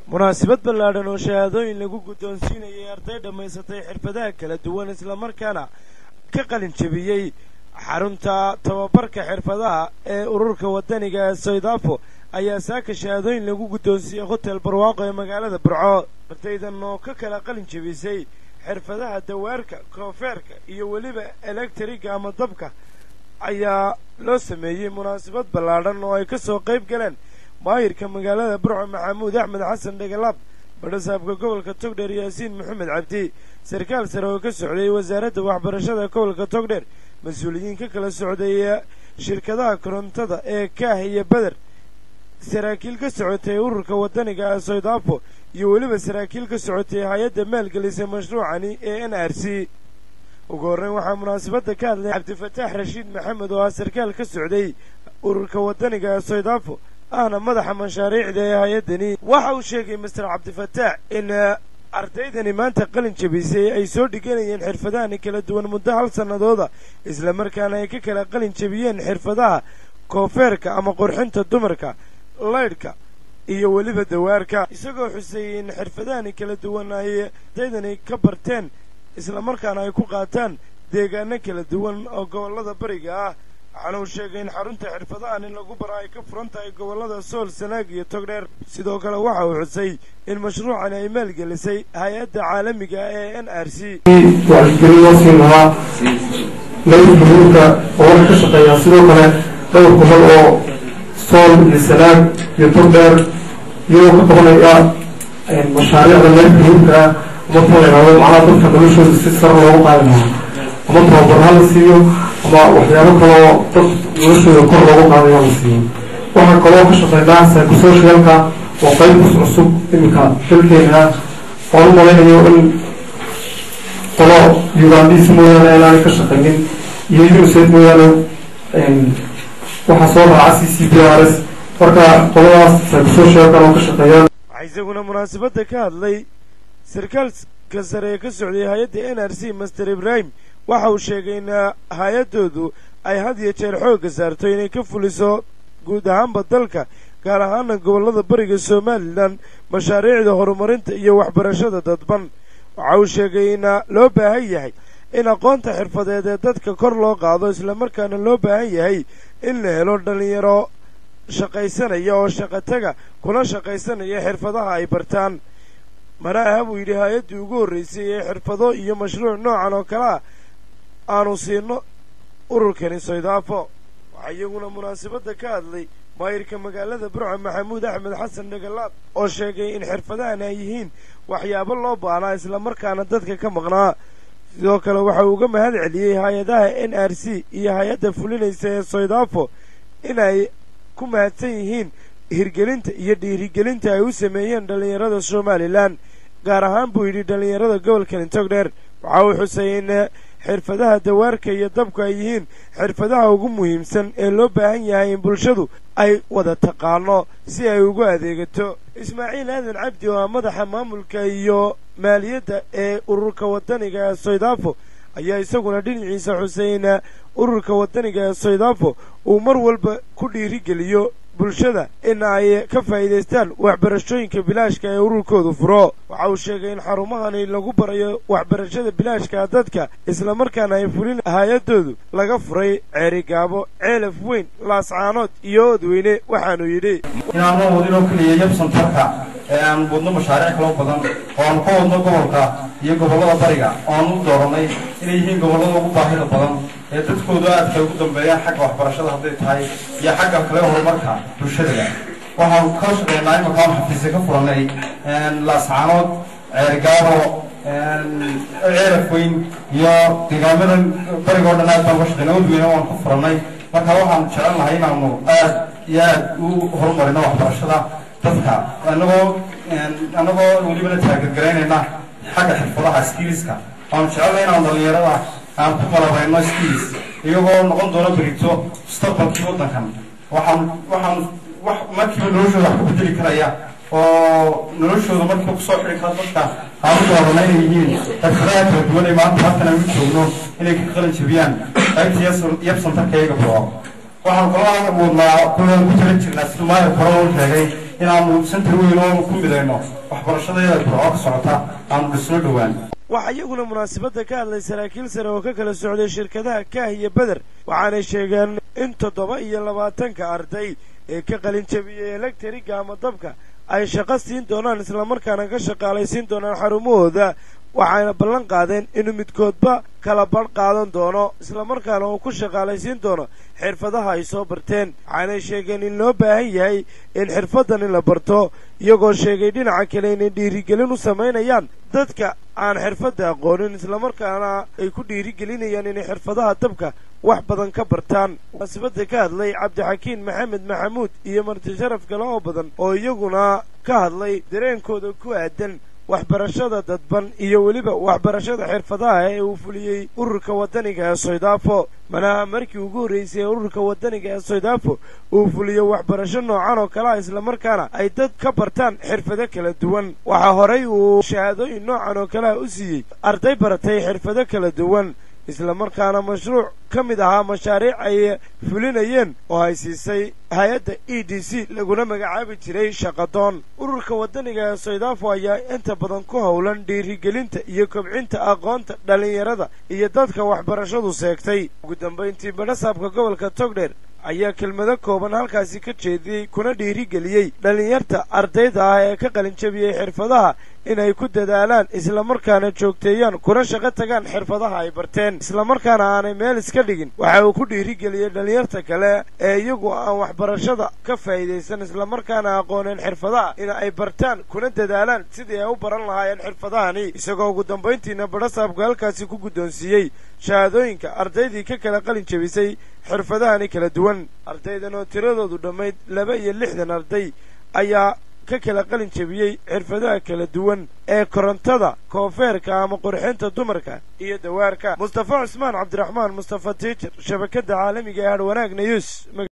munaasabad ballaadhan oo shahaadooyin lagu guddoonsiinayay arday dhammaysatay xirfadaha kala duwan islamarkaana ka qalin jebiyey xarunta tababarka xirfadaha ee ururka waddaniga ee soydafo ayaa saaka shahaadooyin lagu guddoonsiiyey hotel barwaaqo ee magaalada burco ardaydan oo ka kala qalin jebisay xirfadaha dawaarka koonfeerka iyo weliba elektriga ama dabka ayaa loo sameeyey munaasabad ballaadhan oo ay ka soo qayb galeen maayirka magaalada burco maxamuud axmed xasan dhegalaab badhasaabka gobolka togdheer yaasiin maxamed cabdi sarkaal sare oo ka socday wasaaradda waxbarashada gobolka togdheer mas-uuliyiin ka kala socday shirkadaha korontada ee kaah iyo beder saraakiil ka socotay ururka waddaniga ee soydafo iyo weliba saraakiil ka socotay hay-adda maalgelisay mashruucani ee n r c ugu horreyn waxaa munaasabadda ka hadlay cabdifataax rashiid maxamed oo ah sarkaal ka socday ururka waddaniga ee soydafo ahna madaxa mashaariicda ee hay-addani waxa uu sheegay master cabdifataax in ardaydani maanta qalin jebisay ay soo dhiganayeen xirfadahani kala duwan muddo hal sannadooda islamarkaana ay ka kala qalin jebiyeen xirfadaha koonfeerka ama qurxinta dumarka laydhka iyo weliba dawaarka isagoo xuseeyey in xirfadahani kala duwan ay ardaydani ka barteen islamarkaana ay ku qaataan deegaano kala duwan oo gobollada bariga ah waxaana uu sheegay in xarunta xirfadahan in lagu bara ay ka furan tahay gobollada sool sanaag iyo togdheer sidoo kale waxa uu xusay in mashruucani ay maalgelisay hay-adda caalamiga ee n r c wacyigelin loo siin lahaa layr buruurka oo waxay ka shaqeeyaan sidoo kale dhowr gobol oo sool iyo sanaag iyo togdheer iyagoo ka qabanaya mashaariicda layr buruurka ama taleeado macnaha dadka noloshooda si sar loogu qaadi lahaa ama tababar ha la siiyo ama waxyaabo kaloo dad noloshooda kor loogu qaadayo la siiyo waxaa kaloo ka shaqeynaa psychosocialka oo qaybkus cusub iminka dalkeena oon u malaynayo in qolo ugandis mooyaane inaanay ka shaqeynin iyo unicef mooyaane waxaa soo raaca c c b r s marka qoladaas psychosocialkan oo ka shaqeeyaan waxaa isaguna munaasabadda ka hadlay sarkaalka sare ee ka socday hay-adda n r c master ibrahim waxa uu sheegay in hay-addoodu ay had iyo jeer xoogga saarto inay ka fuliso guud ahaanba dalka gaar ahaana gobollada bariga somalilan mashaariicda horumarinta iyo waxbarashada dadban waxa uu sheegay in loo baahan yahay in aqoonta xirfadeed ee dadka kor loo qaado islamarkaana loo baahan yahay in la helo dhallinyaro shaqaysanaya oo shaqataga kuna shaqaysanaya xirfadaha ay bartaan mana aha buu yidhi hay-addii ugu horraysay ee xirfado iyo mashruuc noocan oo kale ah aanu siino ururkani soydafo waxaa iyaguna munaasabadda ka hadlay maayirka magaalada burco maxamuud axmed xasan dhegalaab oo sheegay in xirfadahan ay yihiin waxyaabo loo baahnaa islamarkaana dadka ka maqnaa sidoo kale waxa uu uga mahad celiyey hay-adaha n r c iyo hay-adda fulinaysa ee soydafo inay ku mahadsan yihiin hirgelinta iyo dhiirigelinta ay u sameeyeen dhallinyarada somalilan gaar ahaan buu yidhi dhallinyarada gobolkani togdheer waxa uu xusay in xirfadaha dawaarka iyo dabku ay yihiin xirfadaha ugu muhiimsan ee loo baahan yahay in bulshadu ay wada taqaano si ay ugu adeegato ismaaciil aadan cabdi oo ah madaxa maamulka iyo maaliyadda ee ururka waddaniga ee soydafo ayaa isaguna dhinaciisa xusay in ururka waddaniga ee soydafo uu mar walba ku dhiirigeliyo bulshada in ay ka faa'iidaystaan waxbarashooyinka bilaashka ee ururkoodu furo waxa uu sheegay in xarumahani lagu barayo waxbarashada bilaashka dadka islamarkaana ay fulin hay-addoodu laga furay ceerigaabo ceelaf weyn laascaanood iyo odweyne waxaanu yidhi inaanu wadinoo keliya yabsantarka ee aan wadno mashaariic kaloo badan oo aanu ka wadno gobolka iyo gobollada bariga oo aan u dooranay inay yihiin gobollada ugu baahida badan ee dadkoodu aadka ugu dambeeyaan xagga waxbarashada hadday tahay iyo xagga kale horumarka bulshada waxaanu ka shaqeynaa imanka aan xafiisya ka furanay laascaanood ceerigaabo ceeraf weyn iyo deegaamadan bariga o dhan aad baan ka shaqeynay odweyna waan ka furanay marka waxaanu jecel lahay inaanu aad iyo aad u horumarino waxbarashada dadka anagoo anagoo welibana taageergaraynayna xagga xirfadaha skiliska waanu jecelnay inaanu dhalinyarada aan ku qalabayno skills iyagoo noqon doono berito mustaqbalkii waddankan waxaan waxaan wax markiiba noloshooda wax ku bedeli karaya oo noloshooda markiiba kusoo xidhi kara dadka aan u doorana inay yihiin xirfadaha kala duwan ee maanta halkan aan u joogno inay ka qalin jebiyaan qaybta yabsantarka iyaga buro waxaan kaloo wadnaa kulan ku tala jirnaa siduu maayir hore u sheegay inaanu sentar weyn oo ku midayno waxbarashadeeda burco ka socota aanu dhisno dhowaan waxaa iyaguna munaasabadda ka hadlay saraakiil sare oo ka kala socday shirkadaha kaah iyo beder waxaanay sheegeen in toddoba iyo labaatanka arday ee ka qalin jabiyey elektriga ama dabka ay shaqo siin doonaan islamarkaana ka shaqaalaysiin doonaan xarumahooda waxayna ballan qaadeen inuu midkoodba kala badh qaadan doono islamarkaana uu ku shaqaalaysiin doono xirfadaha ay soo barteen waxaanay sheegeen in loo baahan yahay in xirfaddan in la barto iyagoo sheegay dhinaca kale inay dhiirigelin u samaynayaan dadka aan xirfadda aqoonin islamarkaana ay ku dhiirigelinayaan inay xirfadaha dabka wax badan ka bartaan munaasabadda ka hadlay cabdixakiin maxamed maxamuud iyo marti sharaf kale oo badan oo iyaguna ka hadlay dareenkooda ku aadan waxbarashada dadban iyo weliba waxbarashada xirfadaha ee uu fuliyey ururka waddaniga ee soydaafo manaha markii ugu horraysay ee ururka waddaniga ee soydaafo uu fuliyo waxbarasho noocan oo kale ah islamarkaana ay dad ka bartaan xirfado kala duwan waxaa horay uu shahaadooyin noocan oo kale ah u siiyey arday baratay xirfado kala duwan islamarkaana mashruuc ka mid ahaa mashaariic ay fulinayeen oo ay siisay hay-adda e d c laguna magacaabi jiray shaqadoon ururka waddaniga ee soydaafo ayaa inta badan ku howlan dhiirigelinta iyo kobcinta aqoonta dhallinyarada iyo dadka waxbarashadu seegtay ugu dambayntii badhasaabka gobolka togdheer ayaa kelmado kooban halkaasi ka jeediyey kuna dhiirigeliyey dhallinyarta ardayda ah ee ka qalinjabiyey xirfadaha inay ku dadaalaan islamarkaana joogteeyaan kuna shaqo tagaan xirfadaha ay barteen islamarkaana aanay meel iska dhigin waxa uu ku dhiirigeliyey dhallinyarta kale ee iyagu aan waxbarashada ka faa'iidaysan islamarkaana aqooneen xirfadaha in ay bartaan kuna dadaalaan sidii ay u baran lahaayeen xirfadahani isagoo ugu dambayntiina badhasaabku halkaasi ku guddoonsiiyey shahaadooyinka ardaydii ka kala qalin jabisay xirfadahani kala duwan ardaydan oo tiradoodu dhammayd laba iyo lixdan arday ayaa ka kala qalin jabiyey xirfadaha kala duwan ee korontada koonfeerka ama qurxinta dumarka iyo dawaarka mustafa cusmaan cabdiraxmaan mustafa tiijar shabakadda caalamiga ee hadhwanaag nayuus